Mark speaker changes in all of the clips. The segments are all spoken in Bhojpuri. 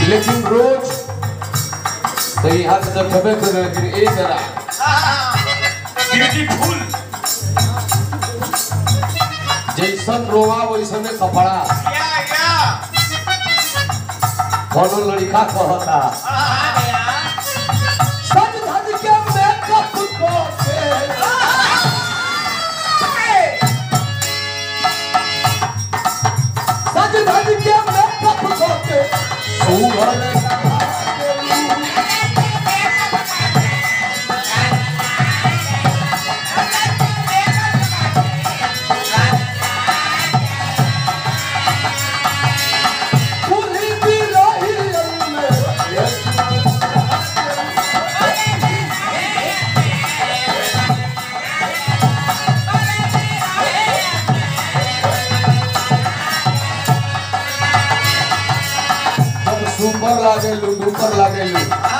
Speaker 1: लेकिन रोज तो यहाँ से तो खबे करे लेकिन एक जरा
Speaker 2: ब्यूटीफुल
Speaker 1: जैसन रोवा वैसने कपड़ा
Speaker 2: या या
Speaker 1: कोनो लड़का कहता सज धज के मेकअप को के सज धज के मेकअप को के सुघर कुली भी रही में जब सुपर लागेलू डुपर लागेलू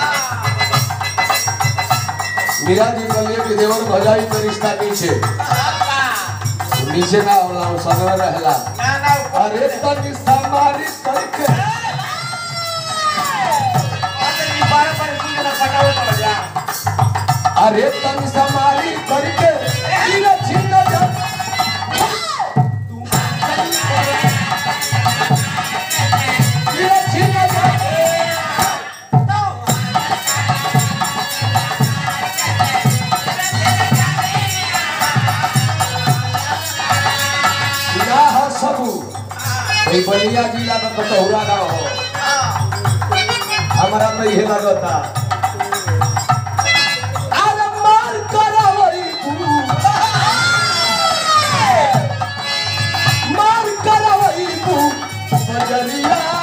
Speaker 1: मीरा जी कहलिए कि देवर भजाई के रिश्ता नीचे नीचे ना होला वो सगवे रहला
Speaker 2: ना ना
Speaker 1: अरे तनी समारी करके
Speaker 2: बारह पर कुछ ना पटावे पड़ जा
Speaker 1: अरे तनी समारी करके इने छिन जा इने छिन जा ना हो सबू এই बलिया जिला में कटौरा ना हो हमारा तो ये लगता अरे मार करवई बू मार करवई बू बजलिया